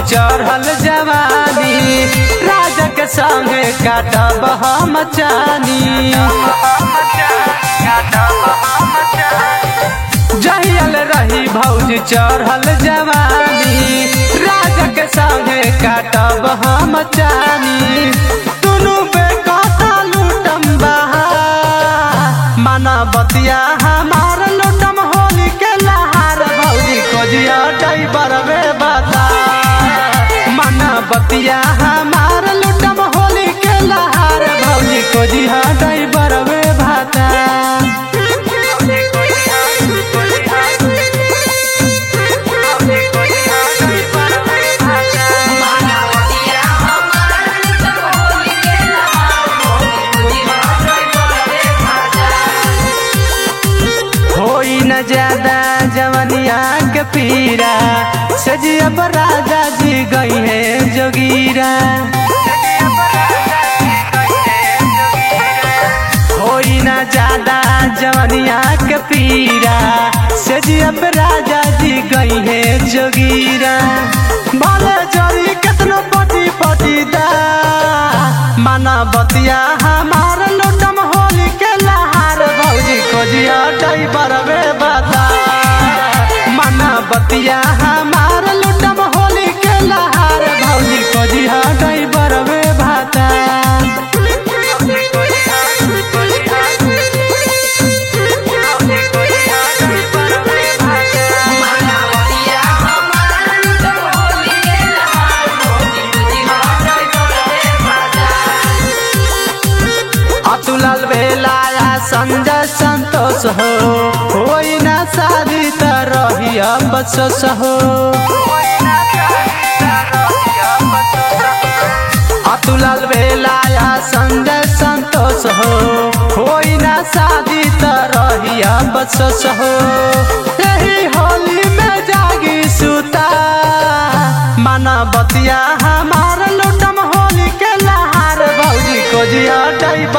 चढ़ल जवानी राजा के संगे काटब हम चानी जहियल रही भौजी चढ़ल जवानी राजा के संगे काटब हम चानी दुनू बेकता लूटम बहा माना बतिया हमार लूटम होली के लहार भौजी खोजिया ड्राइवर वे बता माना बतिया हमार लूटम होली के लहार भौजी खोजिया ड्राइवर वे भाता मानवतिया हमार सब होली के लहार होली रे भाजा होई न ज्यादा जवनिया के पीरा सजिया पर राजा जी गई है जोगीरा होई न ज्यादा जवनिया के पीरा सजिया पर राजा जी गई है जोगीरा भले जरी कितनो पटी पटी दा माना बतिया हमार लुटम होली के लहार भौजी खोजिया ड्राइवर वे बता माना बतिया हमार लुटम होली के लहार भौजी खोजिया ड्राइवर वे भाता मानवतिया हमार सब होली के लहार होली रे भाजा अतुलल बेलाया संजय संतोष हो होई ना शादी त रही बसस हो अतुलल बेलाया संजय संतोष हो होई ना शादी त रही बसस हो यही होली में जागी सुता माना बतिया हमार लुटम होली के लहार भौजी खोजिया ड्राइवर